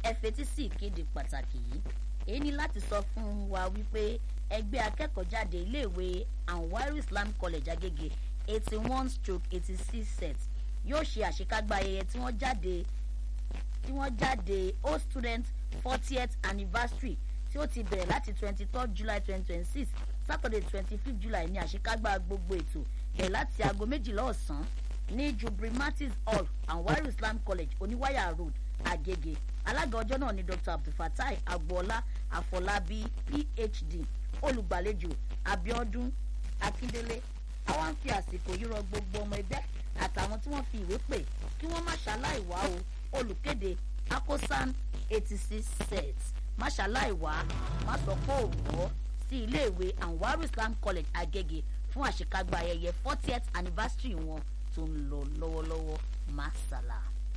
ẹ fetí sí ìkéde pàtàkì yìí èyí ni láti sọ fún wa wípé ẹgbẹ́ akẹ́kọ̀ọ́jáde iléèwé anwaru islam college agege eighty one stroke eighty six set yóò ṣe àṣekágbá ayẹyẹ tí wọ́n jáde tí wọ́n jáde old student fortieth anniversary tí ó ti bẹ̀rẹ̀ láti twenty third july twenty twenty six saturday twenty fifth july ní àṣekágbá gbogbo ètò bẹ̀rẹ̀ láti aago méjìlá ọ̀sán ní jubrimatis hall anwaru islam college oníwáyà road agege alága ọjọ́ náà ni dr abdulfatai agboola afọlábí phd olùgbàlejò abiodun akindele àwa ń fi àsìkò yìí rọ gbogbo ọmọ ẹgbẹ́ àtàwọn tí wọ́n fi ìwé pè kí wọ́n má ṣaláì wá o olùkéde akosan eighty six set má ṣaláì wá má sọ pé ò gbọ́ sí iléèwé anwaru islam college agege fún àṣekágbá ayẹyẹ fortieth anniversary wọn tó ń lọ lọ́wọ́lọ́wọ́ masala.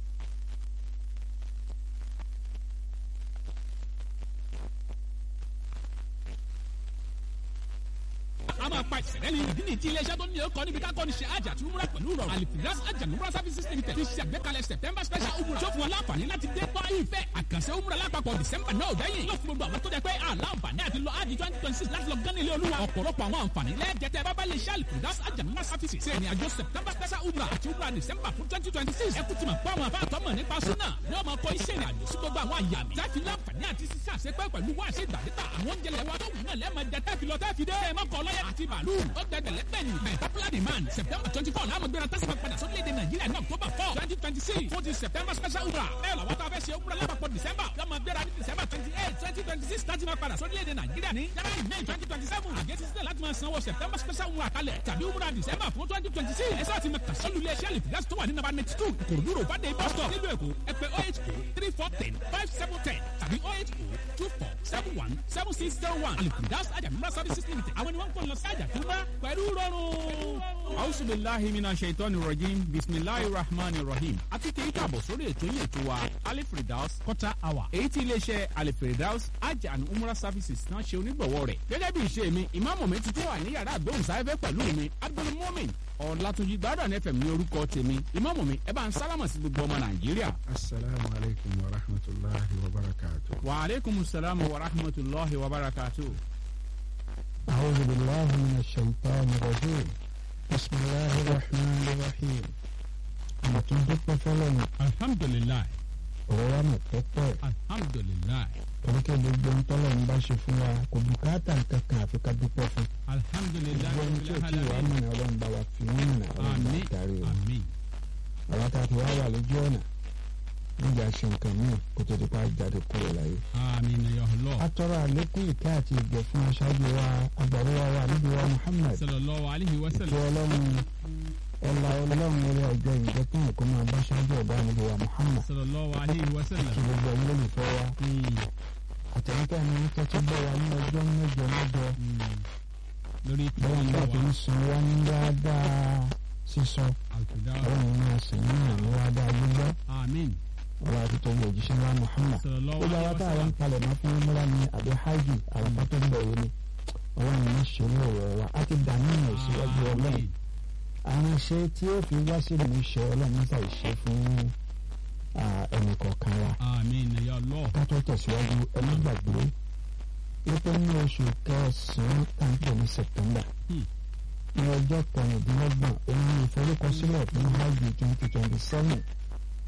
a máa pa ìṣẹ̀lẹ̀ ní ìdí nìyí tí iléeṣẹ́ tó ní ọkọ̀ níbi ká kọ́ni ṣe àjà tí umrah pẹ̀lú rọrùn alifiras àjà umrah services limited ti ṣe àgbékalẹ̀ september special umrah tó fún wọn láǹfààní láti dé bá ìfẹ́ àkànṣe umrah lápapọ̀ december náà dẹ́yìn yóò fún gbogbo àwọn tó jẹ pé àlàǹfààní àti lọ ájì twenty twenty six láti lọ gán ilé olúwa ọ̀pọ̀lọpọ̀ àwọn àǹfààní lẹ́ẹ̀jẹ̀tẹ̀ bábá lè ṣe alifiras àjà umrah services ṣe ìrìn àjò september special umrah àti umrah december fún twenty twenty six ẹkú ti mọ̀ pé àwọn àbá àtọ́mọ̀ nípa súnà ni wọ́n máa kọ́ iṣẹ́ ìrìn àjò sí gbogbo àwọn àyà mi láti láǹfààní àti sísá àṣepẹ́ pẹ̀lú wá ṣe ìgbàdégbà àwọn oúnjẹ lẹ́wọ́ tó wù náà lẹ́ẹ̀mọ jẹ tẹ́fi lọ tẹ́fi dé mọ́kọ́ lọ́yẹ̀ àti bàálù ó gbẹdẹ̀ lẹ́gbẹ̀ẹ́ni by popular demand september twenty four láàmú gbéra tẹ́sán padà sórílẹ̀-èdè nàìjíríà ní october four twenty twenty six fún ti september special umrah bẹ́ẹ̀ làwọn tó a fẹ́ ṣe umrah lápapọ̀ december lọ́mọ gbéra ní december twenty eight twenty twenty six láti máa padà sórílẹ̀-èdè nàìjíríà ní january may twenty twenty seven àgẹ́sí sílẹ̀ láti máa sanwó september special umrah kalẹ̀ tàbí umrah december fún twenty twenty six ẹ̀sẹ̀ àti mẹ́ta sọ́lù ilé iṣẹ́ àlìfíàsì tó wà ní nàbà ninety two kòròdú rò fàdé bus stop nílùú èkó ẹ pè oh eight oh three four ten five seven ten tàbí oh eight oh two four seven one seven six zero one àlìfíàsì àjàmúra services limited àwọn ni wọ́n ń pọ̀ lọ sí àjàtúmọ̀ pẹ̀lú rọrùn. ausubilahi mina shaitani rajim bisimilahi rahman rahim àti kì í kàbọ̀ sórí ètò yìí ètò wa alifridaus quarter hour èyí tí iléeṣẹ́ alifridaus hajj and umrah services náà ṣe onígbọ̀wọ́ rẹ̀ gẹ́gẹ́ bí ìṣe mi ìmáàmù mi ti tó wà ní yàrá àgbóhùnsáfẹ́fẹ́ pẹ̀lú mi abdulmumin ọ̀làtúnjì gbádùn fm ní orúkọ tèmi ìmáàmù mi ẹ bá ń sálámà sí gbogbo ọmọ nàìjíríà. asalaamu alaykum wa rahmatulahi wa barakatu. wa aleykum salaam wa rahmatulahi wa barakatu. أعوذ بالله من الشيطان الرجيم بسم الله الرحمن الرحيم أنا تنبت فلان alhamdulilayi ọ̀rọ̀ pẹ́pẹ́ alhamdulilayi oríkẹ́ gbogbo ń tọ́lọ̀ ń bá ṣe fún wa kò bùkátà kankan àfi ká dúpẹ́ fún gbogbo alhamdulilayi ohun tí ò tí ì wá mọ̀nà ọlọ́run bá wa fi wọ́n mọ̀nà ọlọ́run bá ami darí o ami àwọn tá a ti wá wà lójú ọ̀nà níjà ṣe nǹkan míì kó tó di pa jáde kúrò láyé. ami na yọlọ a tọrọ àlékún ìkẹ́ àti ìgbẹ́ fún aṣáájú wa agbàro wa wa níbi wa Muhammad sallallahu alayhi wa tí sallam ọlọ́run ọlá ọlọ́run orí ọjọ́ ìjọ fún ẹ̀kọ́ máa bá ṣáájú ọ̀gá níbi wa Muhammad sallallahu alayhi wa kí sallam. gbogbo ẹ̀yin olùfẹ́ wa Mm, àtẹ̀yìntà ni wọ́n tẹ́tí bọ́ wa ní ọjọ́ mẹ́jọ mẹ́jọ mm. lórí bọ́lá ń bá ìtọ́jú tó ń wa san wá ní dáadáa sísọ alkudawa ọlọ́run máa sìn ní àmì wá dáa gbígbọ́ amin ọba àti tó ń bọ̀ òjíṣẹ́ wa Muhammad sallallahu gbogbo alayhi àwọn wa tá àwọn sallam. ń palẹ̀ mọ́ fún múra ní àbí hajj àwọn ọmọ tó ń bọ̀ yìí ni ọlọ́run ní ṣe ní ọ̀rọ̀ wa á ti dààmú ìmọ̀ ìṣíwájú ọlọ́run Amin. àwọn iṣẹ́ tí ó fi wá sí ìlú iṣẹ́ ọlọ́run níta ìṣe fún ẹnì kọ̀ọ̀kan wa amin na yọlọ ká tó tẹ̀síwájú ẹni gbàgbé wípé ní oṣù kẹsàn-án tá à ń pè ní September Hmm. ní ọjọ́ kọ̀ọ̀dínlọ́gbọ̀n òun ní ìforúkọsílẹ̀ fún hajj twenty twenty seven